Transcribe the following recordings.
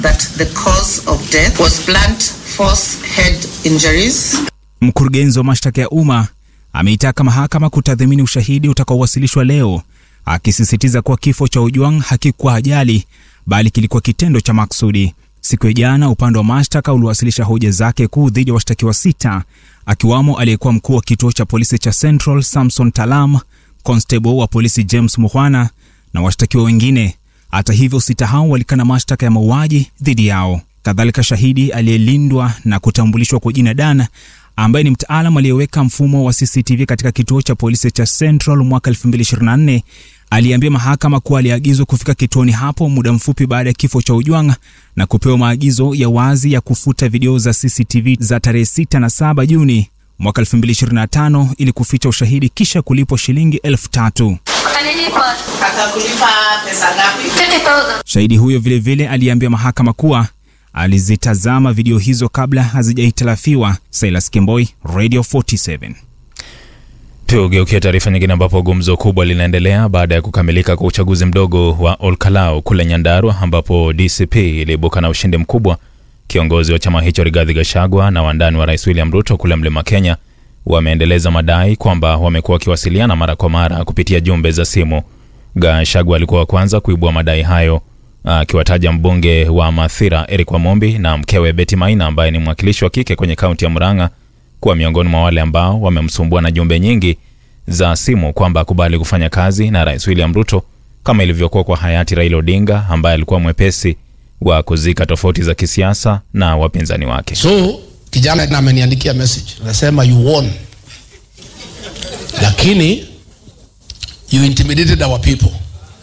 that the cause of death was blunt force head injuries. Mkurugenzi wa mashtaka ya umma ameitaka mahakama kutathmini ushahidi utakaowasilishwa leo, akisisitiza kuwa kifo cha Ojwang hakikuwa ajali bali kilikuwa kitendo cha maksudi. Siku ya jana, upande wa mashtaka uliwasilisha hoja zake kuu dhidi ya washtakiwa sita, akiwamo aliyekuwa mkuu wa kituo cha polisi cha Central Samson Talam, constable wa polisi James Muhwana na washtakiwa wengine. Hata hivyo, sita hao walikana mashtaka ya mauaji dhidi yao. Kadhalika, shahidi aliyelindwa na kutambulishwa kwa jina Dan ambaye ni mtaalam aliyeweka mfumo wa CCTV katika kituo cha polisi cha Central mwaka 2024 aliambia mahakama kuwa aliagizwa kufika kituoni hapo muda mfupi baada ya kifo cha Ojwang na kupewa maagizo ya wazi ya kufuta video za CCTV za tarehe 6 na 7 Juni mwaka 2025 ili kuficha ushahidi kisha kulipwa shilingi elfu tatu. Atanilipa Atakulipa pesa ngapi? 50,000. Shahidi huyo vilevile aliambia mahakama kuwa alizitazama video hizo kabla hazijahitilafiwa. Silas Kemboi, Radio 47. Tugeukia taarifa nyingine ambapo gumzo kubwa linaendelea baada ya kukamilika kwa uchaguzi mdogo wa Olkalau kule Nyandarua ambapo DCP iliibuka na ushindi mkubwa. Kiongozi wa chama hicho Rigathi Gachagua na wandani wa Rais William Ruto kule Mlima Kenya wameendeleza madai kwamba wamekuwa wakiwasiliana mara kwa mara kupitia jumbe za simu. Gachagua alikuwa wa kwanza kuibua madai hayo akiwataja mbunge wa Mathira Eric Wamombi na mkewe Betty Maina ambaye ni mwakilishi wa kike kwenye kaunti ya Murang'a kuwa miongoni mwa wale ambao wamemsumbua na jumbe nyingi za simu kwamba akubali kufanya kazi na Rais William Ruto kama ilivyokuwa kwa hayati Raila Odinga ambaye alikuwa mwepesi wa kuzika tofauti za kisiasa na wapinzani wake. So kijana na ameniandikia message anasema you won, lakini you intimidated our people.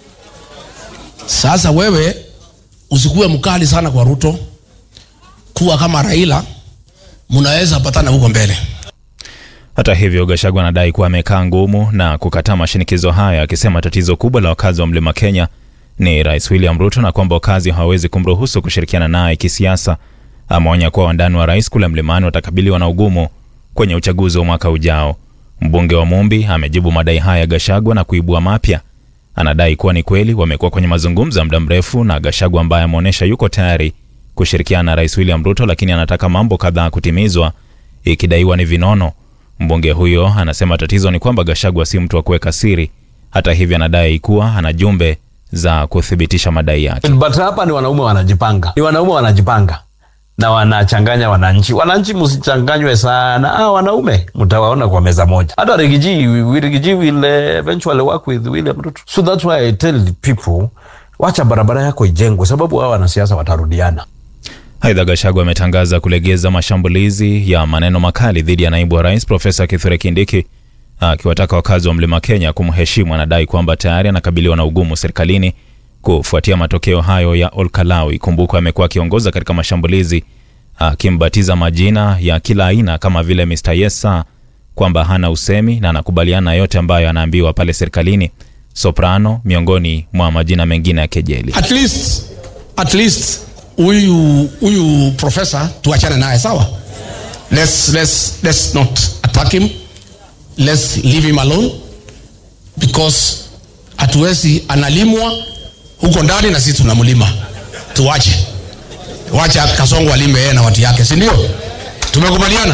Sasa wewe usikuwe mkali sana kwa Ruto, kuwa kama Raila, mnaweza patana huko mbele. Hata hivyo, Gachagua anadai kuwa amekaa ngumu na kukataa mashinikizo haya, akisema tatizo kubwa la wakazi wa Mlima Kenya ni Rais William Ruto na kwamba wakazi hawawezi kumruhusu kushirikiana naye kisiasa. Ameonya kuwa wandani wa rais kule mlimani watakabiliwa na ugumu kwenye uchaguzi wa mwaka ujao. Mbunge wa Mumbi amejibu madai haya ya Gachagua na kuibua mapya. Anadai kuwa ni kweli wamekuwa kwenye mazungumzo ya muda mrefu na Gachagua ambaye ameonyesha yuko tayari kushirikiana na Rais William Ruto, lakini anataka mambo kadhaa kutimizwa, ikidaiwa ni vinono. Mbunge huyo anasema tatizo ni kwamba Gachagua si mtu wa kuweka siri. Hata hivyo, anadai kuwa ana jumbe za kuthibitisha madai yake. but hapa ni wanaume wanajipanga, ni wanaume wanajipanga na wanachanganya wananchi. Wananchi msichanganywe sana. Ah, wanaume mtawaona kwa meza moja. Hata Rigiji, we- Rigiji will uh, eventually work with William Ruto. So that's why I tell the people, wacha barabara yako ijengwe, sababu hao wanasiasa watarudiana. Aidha, Gachagua ametangaza kulegeza mashambulizi ya maneno makali dhidi ya naibu wa rais Profesa Kithure Kindiki, akiwataka wakazi wa Mlima Kenya kumheshimu. Anadai kwamba tayari anakabiliwa na ugumu serikalini kufuatia matokeo hayo ya Olkalau. Ikumbukwe amekuwa akiongoza katika mashambulizi, akimbatiza majina ya kila aina kama vile Mr Yesa, kwamba hana usemi na anakubaliana na yote ambayo anaambiwa pale serikalini. Soprano miongoni mwa majina mengine ya kejeli. At least, at least huyu huyu profesa tuachane naye sawa. Let's, let's, let's not attack him. Let's leave him alone because hatuwezi analimwa huko ndani na sisi tunamlima. Tuwache, wacha Kasongo alime yeye na watu yake, si ndio? Tumekubaliana.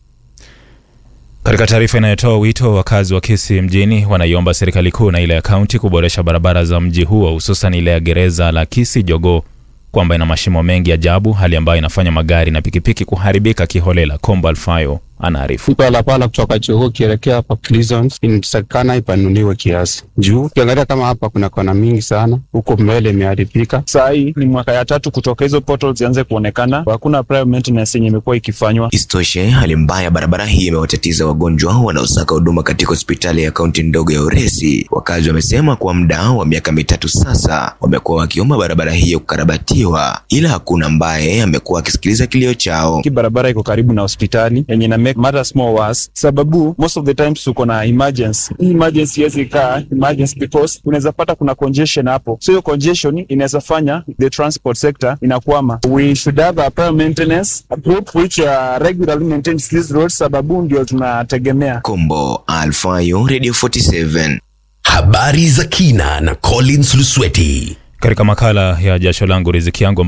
Katika taarifa inayotoa wito, wakazi wa Kisii mjini wanaiomba serikali kuu na ile ya kaunti kuboresha barabara za mji huo, hususan ile ya gereza la Kisii Jogoo, kwamba ina mashimo mengi ajabu, hali ambayo inafanya magari na pikipiki kuharibika kiholela. Kombo Alfayo anaarifu. Barabara kutoka Jogoo ukielekea hapa Prisons inatakikana ipanuliwe kiasi juu, ukiangalia kama hapa kuna kona mingi sana, huko mbele imeharibika. Saa hii ni mwaka ya tatu kutoka hizo portals zianze kuonekana, hakuna prior maintenance yenye imekuwa ikifanywa. Isitoshe, hali mbaya ya barabara hii imewatatiza wagonjwa wanaosaka huduma katika hospitali ya kaunti ndogo ya Uresi. Wakazi wamesema kwa muda wa miaka mitatu sasa wamekuwa wakiomba barabara hiyo kukarabatiwa, ila hakuna ambaye amekuwa akisikiliza kilio chao. Hii barabara iko karibu na hospitali yenye na make matters more worse, sababu most of the times tuko na emergency. Hii emergency yes ikaa emergency because unaweza pata kuna congestion hapo, so hiyo congestion inaweza fanya the transport sector inakwama. We should have a prior maintenance a group which uh, regularly maintains these roads, sababu ndio tunategemea. Kombo Alfayo, Radio 47. Habari za kina na Collins Lusweti. Katika makala ya jasho langu riziki yangu